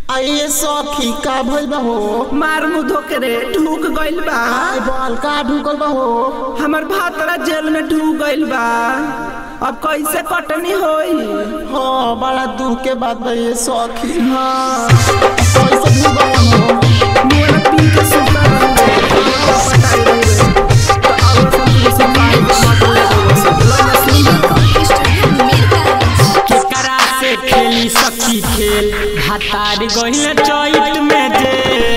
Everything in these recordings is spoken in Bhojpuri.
आइए सखी का भइल बा हो मार मुंह धोके रे ढूक गइल बा आय बाल का ढुकल बा हो हमर भातरा जेल में ढूक गइल बा अब कैसे कटनी होई हाँ बड़ा दुख के बात बा ये सखी हाँ कैसे ढुकल हो मुंह में पी के सुता रहूंगे बताई रहूंगे तो अब सब से पाई मत ले केकरा से खेली सखी खेल भातार गइल चैत में जे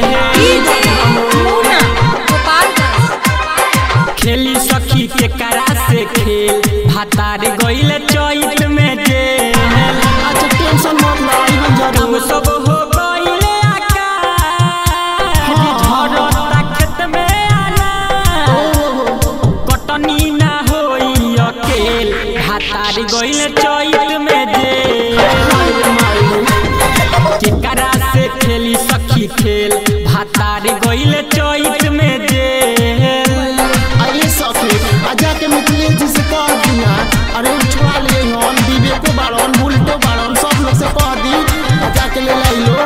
खेली सखी केकरा से खेल भातार गइल चैत में जे अच्छा टेंशन मत लो इवन काम जरूर सब हो गइले आकाश झरता खेत में आना कटनी ना होई अकेल भातार गइल चैत में जे केकरा से खेली सखी खेल भातार गइल चैत में जे आइए सखी आजा के मिथिलेश जी से कह दिया अरे उठवा लिए हन विवेको बाड़न बुलटो बाड़न सब लोग से कह दी आजा के ले लाई लो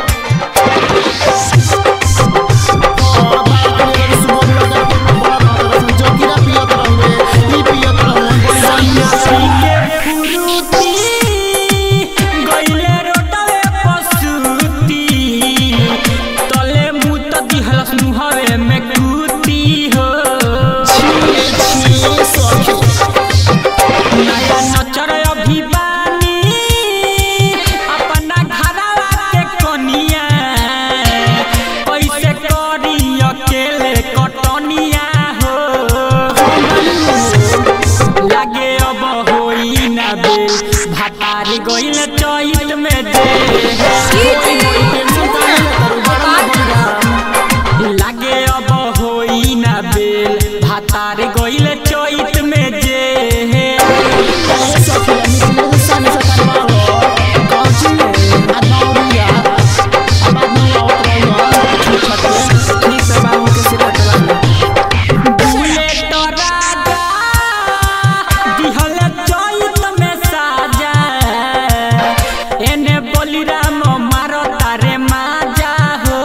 हाँ, बाप रे, अगर सुबह लगा के बड़ा बात रसन, जोगिरा पियत रहुए, ई पियत रहुए, बड़ी बढ़िया से। के फुरुती गइले रोटवे पसुती तले मुत दिहलस मुहवे में कुती हो छिए, छिए, सखी। नया नचर अभिमानी अपना घरवा के कनिया कैसे करी अकेले कटनिया हो लागे अब होई ना बे भातार गइल चैत में दे टेंशन काहे लेता रू, बड़ा बढ़िया। लागे अब होई ना बेल भातार गइल चैत में जे आइए सखी, मिथिलेश सामने से करवाओ। कौची में? आ दौड़िया। आ बाद में आवत रहियो, छूट छाट के। ठीक से बाबू के सिर कटवा बुलेट राजा दिहल चैत में साजा एने बलिराम मारो तारे माजा हो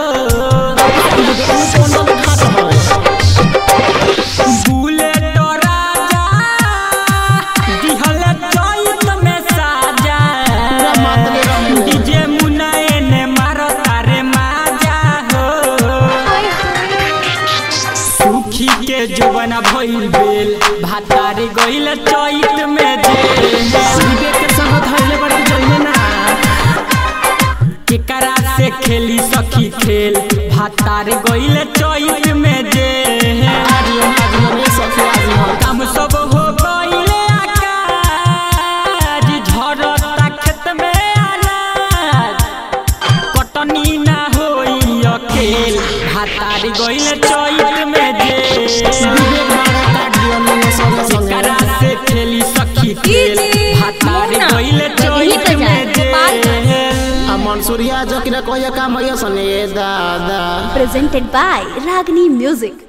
बुलेट राजा दिहल चैत में साजा डीजे मुन्ना एने मारो तारे माजा हो सुखी के जुबन भइल बेल भातार गइल चैत में जे विवेक के संग धइले बड़ी जइले ना केकरा से खेली सखी खेल भातार गइल चैत में जे काम सब हो गइले आकाज झरता खेत में अनाज कटनी ना होई अकेल भातार गइल चैत में जे केकरा से खेली सखी खेल भातार गइल चैत में जे मंसूरिया जकरा कहिया काम भैया सने दादा presented by Ragini Music.